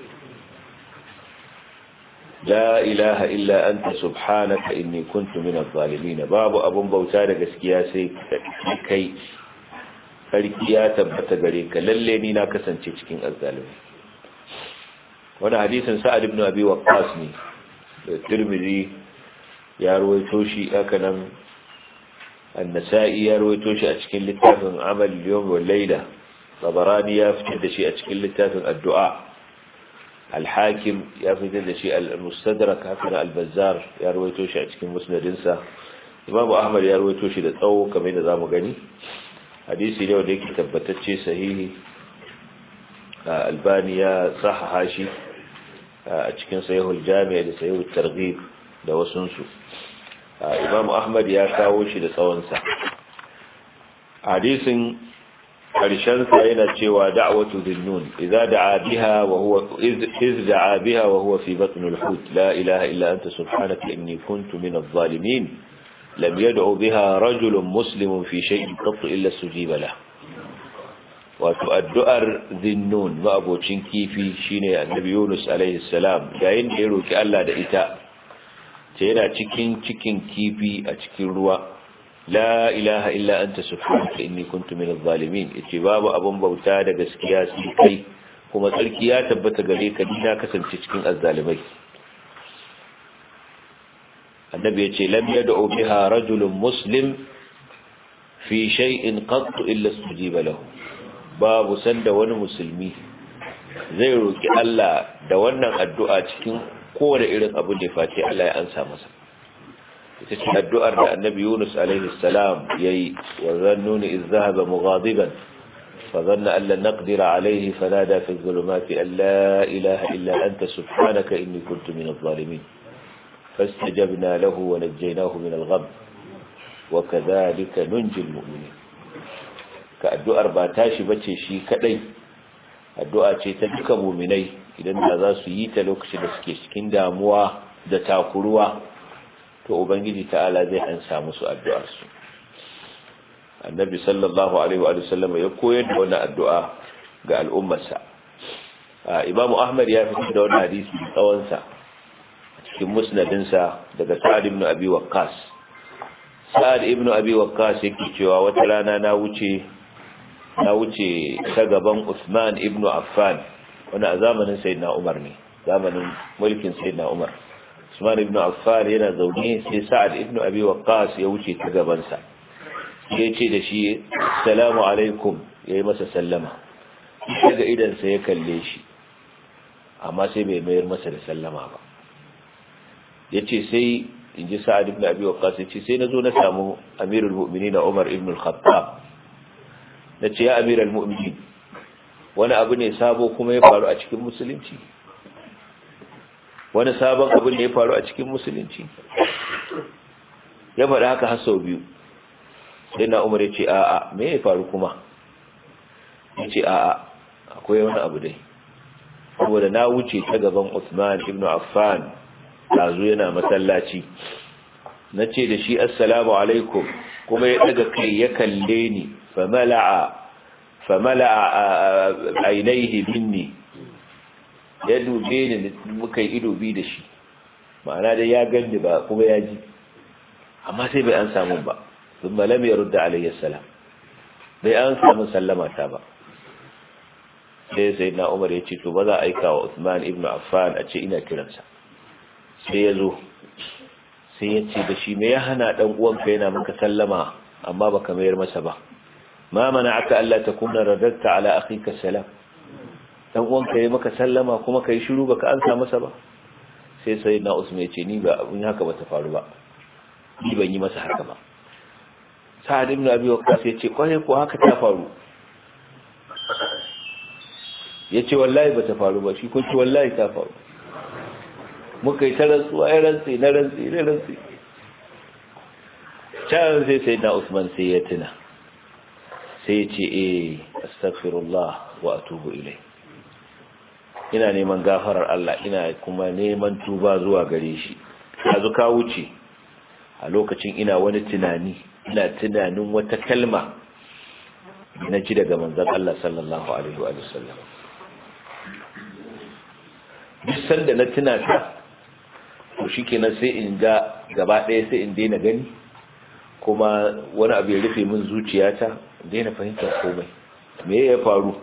la ilaha illa anta subhanaka inni kuntu min adh-dhalimin babu abun bauta da gaskiya sai kai sarki ya tabbata gare ka lalle ni na kasance cikin azzalimi wannan hadisin sa'ad ibn abi waqqas ne da tirmidhi ya ruwaito shi haka nan an-nasa'i ya ruwaito shi a cikin littafin amal yawm wal layla tabarani ya fitar da shi a cikin littafin addu'a al-hakim ya fitar da shi al-mustadrak haka al-bazzar ya ruwaito shi a cikin musnadinsa imam ahmad ya ruwaito shi da tsawo kamar yadda zamu gani hadisi ne wanda yake tabbatacce sahihi albani ya sahaha shi a cikin sahihul jami' da sahihul targhib da wasunsu imam ahmad ya kawo shi da tsawonsa hadisin karshen sa yana cewa da'watu dhinnun idza da'a biha wa huwa iz da'a biha wa huwa fi batn al-hut la ilaha illa anta subhanaka inni kuntu min adh-dhalimin lam yad'u biha rajulun muslimun fi shay'in qat illa sujiba lahu wato addu'ar zinnun ma'abocin kifi shine annabi Yunus alaihi salam yayin da ya roki Allah da ita ce yana cikin cikin kifi a cikin ruwa la ilaha illa anta subhanaka inni kuntu minadh zalimin yace babu abun bauta da gaskiya sai kai kuma tsarki ya tabbata gare ka ni na kasance cikin azzalimai annabi yace lam yad'u biha rajulun muslim fi shay'in qat illa sujiba lahu babu sanda wani musulmi zai roki Allah da wannan addu'a cikin kowane irin abu da fati Allah ya ansa masa ita ce addu'ar da annabi Yunus alaihi salam yayi wa zannuni iz zahaba mughadiban fa dhanna an lan naqdira alayhi fanada fi dhulumati an la ilaha illa anta subhanaka inni kuntu min adh-dhalimin fastajabna lahu wa najaynahu min al-gham wa kadhalika nunji al-mu'minin ka addu'ar ba tashi bace shi kadai addu'a ce ta duka muminai idan da za su yi ta lokacin da suke cikin damuwa da takuruwa to ubangiji ta'ala zai an samu su addu'ar su annabi sallallahu alaihi wa sallam ya koyar da wannan addu'a ga al'ummarsa imam ahmad ya fitar da wannan hadisi tsawon sa cikin musnadinsa daga sa'ad ibn abi waqqas sa'ad ibn abi waqqas yake cewa wata rana na wuce na wuce ta gaban Usman ibn Affan wani a zamanin Sayyidina Umar ne zamanin mulkin Sayyidina Umar Usman ibn Affan yana zaune sai Sa'ad ibn Abi Waqqas ya wuce ta gaban sa ya ce da shi assalamu alaikum yayi masa sallama daga idan sa ya kalle shi amma sai bai mayar masa da sallama ba yace sai inji Sa'ad ibn Abi Waqqas yace sai nazo na samu Amirul Mu'minin Umar ibn al-Khattab na ce ya amiral mu'minin wani abu ne sabo kuma ya faru a cikin musulunci wani sabon abu ne ya faru a cikin musulunci ya faɗi haka har sau biyu sai na umar ya ce a'a me ya faru kuma ya ce a'a akwai wani abu dai saboda na wuce ta gaban Usman ibn Affan ɗazu yana masallaci na ce da shi assalamu alaikum kuma ya daga kai ya kalle ni famala'a famala'a ainihi minni ya dube ni muka yi ido bi da shi ma'ana dai ya ganni ba kuma ya ji amma sai bai an samu ba sun malam ya rudda alayhi salam bai an samu sallama ta ba sai sai na umar ya ce to ba za a aika wa Usman ibn Affan a ce ina kiransa sai ya zo sai ya ce da shi me ya hana dan uwanka yana maka sallama amma baka mayar masa ba ma mana'aka alla takuna radatta ala akhika salam dan uwanka yayi maka sallama kuma kai shiru baka ansa masa ba sai sai na Usman ya ce ni ba abun haka bata faru ba ni ban yi masa haka ba Sa'ad ibn Abi Waqqas ya ce kwarai ko haka ta faru yace wallahi bata faru ba shi ko ce wallahi ta faru muka yi ta rantsuwa ya rantsi na rantsi na rantsi can sai sai na usman sai ya tuna sai ya ce eh astaghfirullah wa atubu ilai ina neman gafarar Allah ina kuma neman tuba zuwa gare shi yanzu ka wuce a lokacin ina wani tunani ina tunanin wata kalma na ji daga manzon Allah sallallahu alaihi wa sallam duk sanda na tuna ta to shikenan sai in ga gaba ɗaya sai in daina gani kuma wani abu ya rufe min zuciyata daina fahimtar komai me ya faru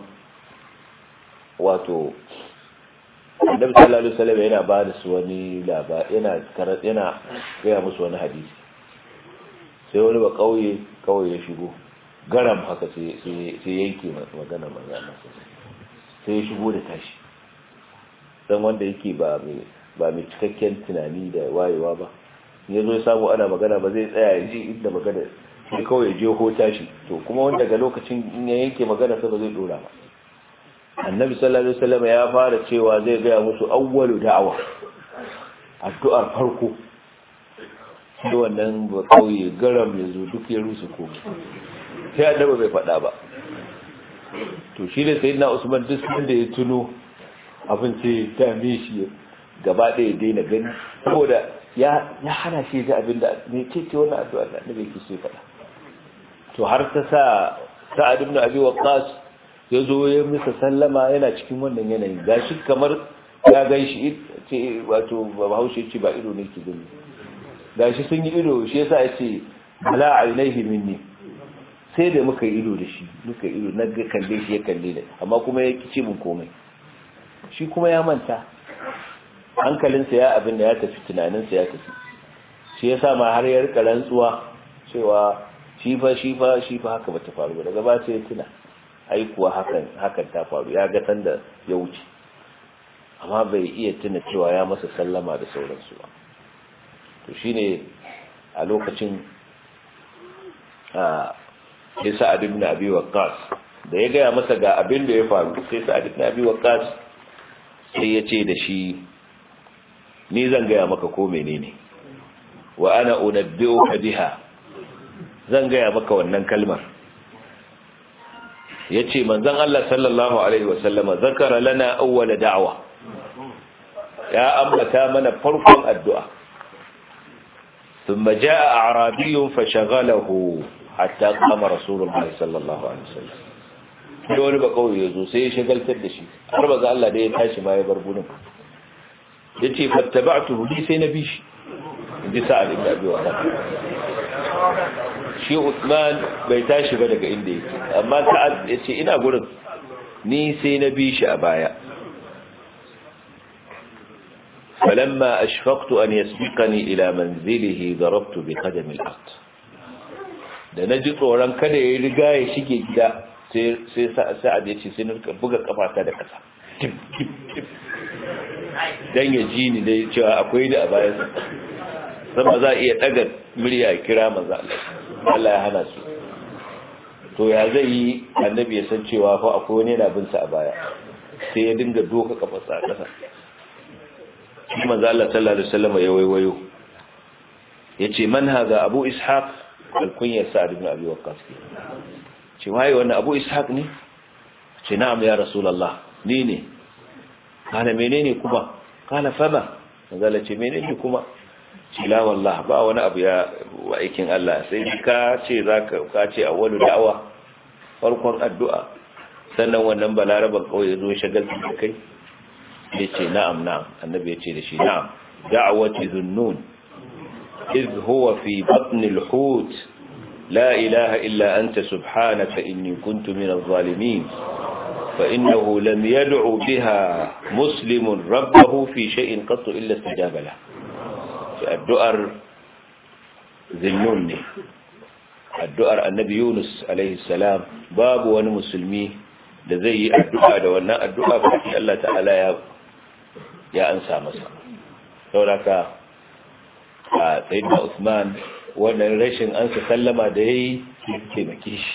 wato annabi sallallahu alaihi wasallam yana ba da su wani labari yana yana gaya musu wani hadisi sai wani ba kauye kauye ya shigo garam haka sai sai yanke magana magana sai ya shigo da tashi dan wanda yake ba mai ba mai cikakken tunani da wayewa ba ya zo ya samu ana magana ba zai tsaya ya ji inda magana sai kawai ya je hota shi to kuma wanda daga lokacin in ya yanke magana sai ba zai dora ba annabi sallallahu alaihi wasallam ya fara cewa zai gaya musu awwalu da'awa addu'ar farko sai wannan ba kauye garam ya zo duk ya rusu ko sai annabi bai faɗa ba to shi ne sayyidina usman duk da ya tuno abin sai dame shi gaba ɗaya daina gani saboda ya hana shi ga abin da me ce ce wannan addu'a da annabi yake so faɗa to har ta sa sa'ad ibn abi waqqas ya zo ya misa sallama yana cikin wannan yanayin gashi kamar ya gan shi ce wato bahaushe ce ba ido ne ke gani gashi sun yi ido shi yasa ya ce bala ainihi minni sai da muka yi ido da shi muka yi ido na ga kalle shi ya kalle da amma kuma ya kice mun komai shi kuma ya manta hankalinsa ya abin da ya tafi tunaninsa ya tafi shi yasa ma har ya rika rantsuwa cewa shi fa shi fa shi fa haka bata faru ba daga ba sai ya tuna ai kuwa hakan hakan ta faru ya ga sanda ya wuce amma bai iya tuna cewa ya masa sallama da sauransu ba to shine a lokacin a sai sa'ad ibn abi waqqas da ya gaya masa ga abin da ya faru sai sa'ad ibn abi waqqas sai ya ce da shi ni zan gaya maka ko menene wa ana unabbi'uka biha zan gaya maka wannan kalmar yace manzon Allah sallallahu alaihi wasallama zakara lana awwala da'wa ya ambata mana farkon addu'a thumma jaa a'rabiyyun fashaghalahu hatta qama rasulullah sallallahu alaihi wasallam sai wani ba kawai yazo sai ya shagaltar da shi har ba Allah da ya tashi ma ya bar gurin yace fattaba'tuhu bi sai na bi shi inji sa'ad ibn abi waqas shi Uthman bai tashi ba daga inda yake amma sa'ad yace ina gurin ni sai na bi shi a baya فلما أشفقت أن يسبقني إلى منزله ضربت بقدم الأرض da na ji tsoron kada ya riga ya shige gida sai sa'ad ya ce sai na buga kafata da ƙasa don ya ji ni da cewa akwai da a bayan sama za a iya ɗaga murya kira maza Allah ya hana su to ya zai yi annabi ya san cewa fa akwai wani yana bin sa a baya sai ya dinga doka kafarsa a ƙasa shi manzo Allah sallallahu alaihi wasallam ya waiwayo yace man haza abu ishaq alkunyar sa'ad ibn abi waqqas ce waye wannan abu ishaq ne ce na'am ya rasulullah ni ne kana menene kuma kana fama manzo Allah ce menene kuma ce la wallah ba wani abu ya wa aikin Allah sai ka ce zaka ka ce awwalu da'awa farkon addu'a sannan wannan balaraban kawai ya zo shagaltar da kai ya ce na'am na'am annabi ya ce da shi na'am da'awati zunnun iz huwa fi batni al-hut la ilaha illa anta subhanaka inni kuntu min adh-dhalimin fa innahu lam yad'u biha muslimun rabbahu fi shay'in qat illa istajaba lahu addu'ar zinnun ne addu'ar annabi Yunus alaihi salam babu wani musulmi da zai yi addu'a da wannan addu'a ba Allah ta'ala ya ya ansa masa sauraka a tsayin Usman wannan rashin ansa sallama da ya yi taimake shi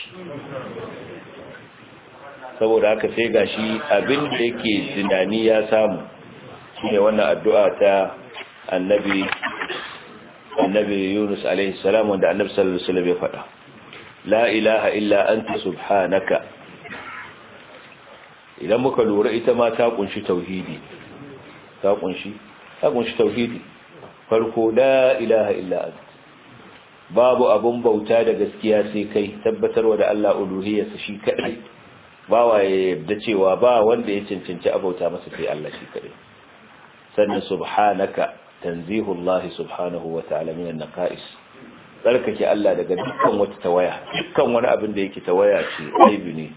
saboda haka sai gashi abin da yake tunani ya samu shine wannan addu'a ta annabi annabi Yunus alaihi salam wanda annabi sallallahu alaihi wasallam ya faɗa la ilaha illa anta subhanaka idan muka lura ita ma ta kunshi tauhidi ta kunshi ta kunshi tauhidi farko la ilaha illa anta babu abun bauta da gaskiya sai kai tabbatarwa da Allah uluhiyarsa shi kadai bawa ya yarda cewa ba wanda ya cancanci abauta masa sai Allah shi kadai sannan subhanaka tanzihu Allah subhanahu wa ta'ala min an-naqais tsarkake Allah daga dukkan wata tawaya dukkan wani abin da yake tawaya ce aibi ne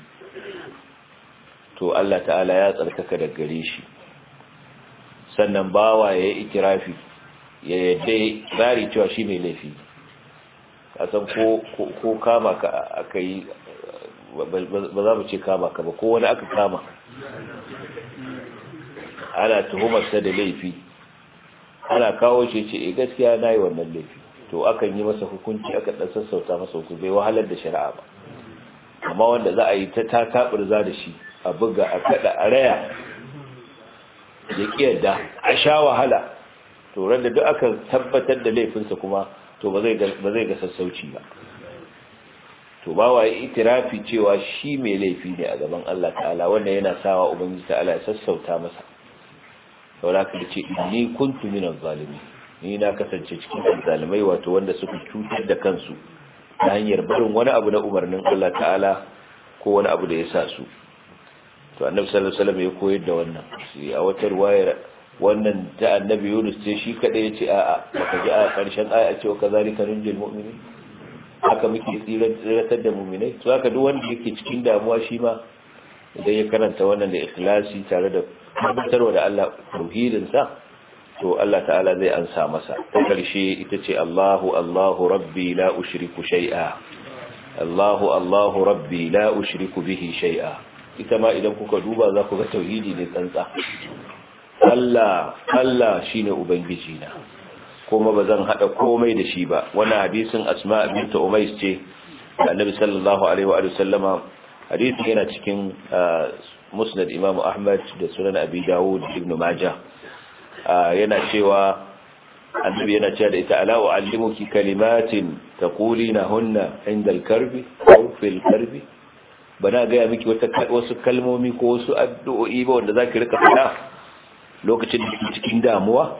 to Allah ta'ala ya tsarkaka daga gare shi sannan bawa ya yi ikirafi ya yadda bari cewa shi mai laifi kasan ko kama ka aka yi ba za mu ce kama ka ba ko wani aka kama ana tuhumarsa da laifi ana kawo shi ce e gaskiya na yi wannan laifi to akan yi masa hukunci aka ɗan sassauta masa hukunci bai wahalar da shari'a ba amma wanda za a yi ta takaɓurza da shi a buga a kada a raya ya kiyarda a sha wahala to randa duk aka tabbatar da laifinsa kuma to ba zai ga sassauci ba to ba wa itirafi cewa shi mai laifi ne a gaban Allah ta'ala wanda yana sawa ubangiji ta'ala ya sassauta masa saboda ka ce inni kuntu minaz zalimin ni na kasance cikin zalimai wato wanda suka cutar da kansu ta hanyar barin wani abu na umarnin Allah ta'ala ko wani abu da ya sa su to annabi sallallahu alaihi wasallam ya koyar da wannan sai a wata ruwayar wannan ta annabi Yunus ce shi kada yace a'a baka ji a karshen aya cewa kazalika nunjil mu'minin haka muke tsiratar da mu'minai to haka duk wanda yake cikin damuwa shi ma idan ya karanta wannan da ikhlasi tare da tabbatarwa da Allah tauhidin sa to Allah ta'ala zai ansa masa ta karshe ita ce Allahu Allahu rabbi la ushriku shay'a Allahu Allahu rabbi la ushriku bihi shay'a ita ma idan kuka duba za ku ga tauhidi ne tsantsa Allah Allah shine ubangiji na kuma bazan hada komai da shi ba wannan hadisin Asma bint Umays ce da Annabi sallallahu alaihi wa sallama hadisin yana cikin Musnad Imam Ahmad da Sunan Abi Dawud Ibn Majah yana cewa Annabi yana cewa da ita ala uallimuki kalimatin taqulina hunna inda al-karbi aw fil karbi bana ga miki wata wasu kalmomi ko wasu addu'o'i ba wanda zaki rika fada lokacin da kike cikin damuwa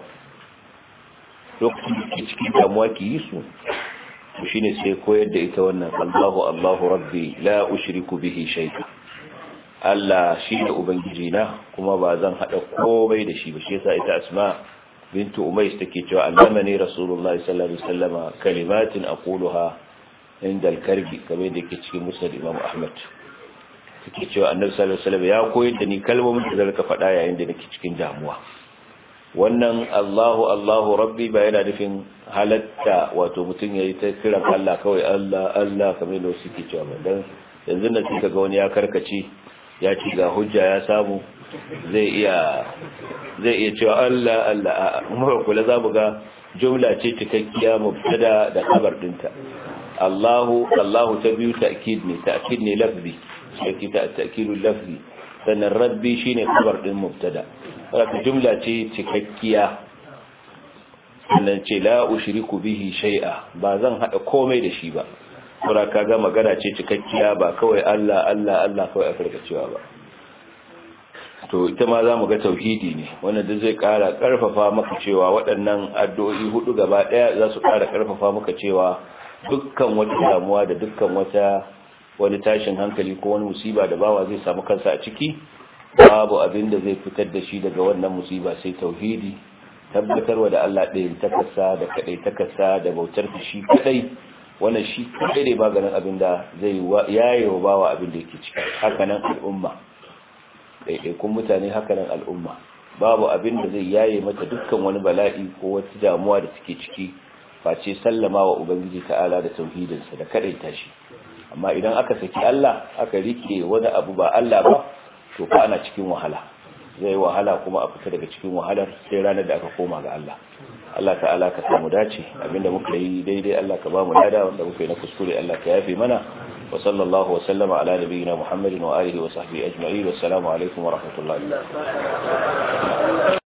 lokacin da kike cikin damuwa ki yi su shine sai koyar da ita wannan Allahu Allahu Rabbi la ushriku bihi shay'a Allah shi ne ubangiji na kuma ba zan hada komai da shi ba shi yasa ita Asma bintu Umays take cewa allamani Rasulullah sallallahu alaihi wasallam kalimatin aquluha inda al-karbi kamar da yake cikin Musnad Imam Ahmad take cewa Annabi sallallahu alaihi wasallam ya koyar da ni kalmomin da zan ka faɗa yayin da nake cikin damuwa wannan Allahu Allahu Rabbi ba yana nufin halatta wato mutum yayi ta kiran Allah kawai Allah Allah kamar da suke cewa dan yanzu nan sai kaga wani ya karkace ya ci ga hujja ya samu zai iya zai iya cewa Allah Allah kuma kula za mu ga jumla ce cikakkiya mubtada da khabar dinta Allahu Allahu ta biyu ta'kid ne ta'kid ne lafzi sai ta ta'kidul lafzi sannan rabbi shine khabar din mubtada wata jumla ce cikakkiya sannan ce la ushriku bihi shay'a ba zan hada komai da shi ba saboda kaga magana ce cikakkiya ba kawai Allah Allah Allah kawai a cewa ba to ita ma za mu ga tauhidi ne wannan da zai kara karfafa maka cewa waɗannan addu'o'i hudu gaba ɗaya za su kara karfafa maka cewa dukkan wata damuwa da dukkan wata wani tashin hankali ko wani musiba da bawa zai samu kansa a ciki babu abin da zai fitar da shi daga wannan musiba sai tauhidi tabbatarwa da Allah ɗayan takasa da kaɗai takasa da bautar shi kaɗai wannan shi kaɗai ne maganin abin da zai yaye wa bawa abin da yake ciki hakanan al'umma ɗaiɗaikun mutane hakanan al'umma babu abin da zai yaye mata dukkan wani bala'i ko wata damuwa da take ciki face sallama wa ubangiji ta'ala da tauhidinsa da kaɗaita shi amma idan aka saki Allah aka rike wani abu ba Allah ba to fa ana cikin wahala zai wahala kuma a fita daga cikin wahalar sai ranar da aka koma ga Allah Allah ta'ala ka samu dace abinda muka yi daidai Allah ka ba mu lada wanda muka yi na kuskure Allah ka yafe mana wa sallallahu wa sallama ala nabiyyina Muhammadin wa alihi wa sahbihi ajma'in wa assalamu alaikum wa rahmatullahi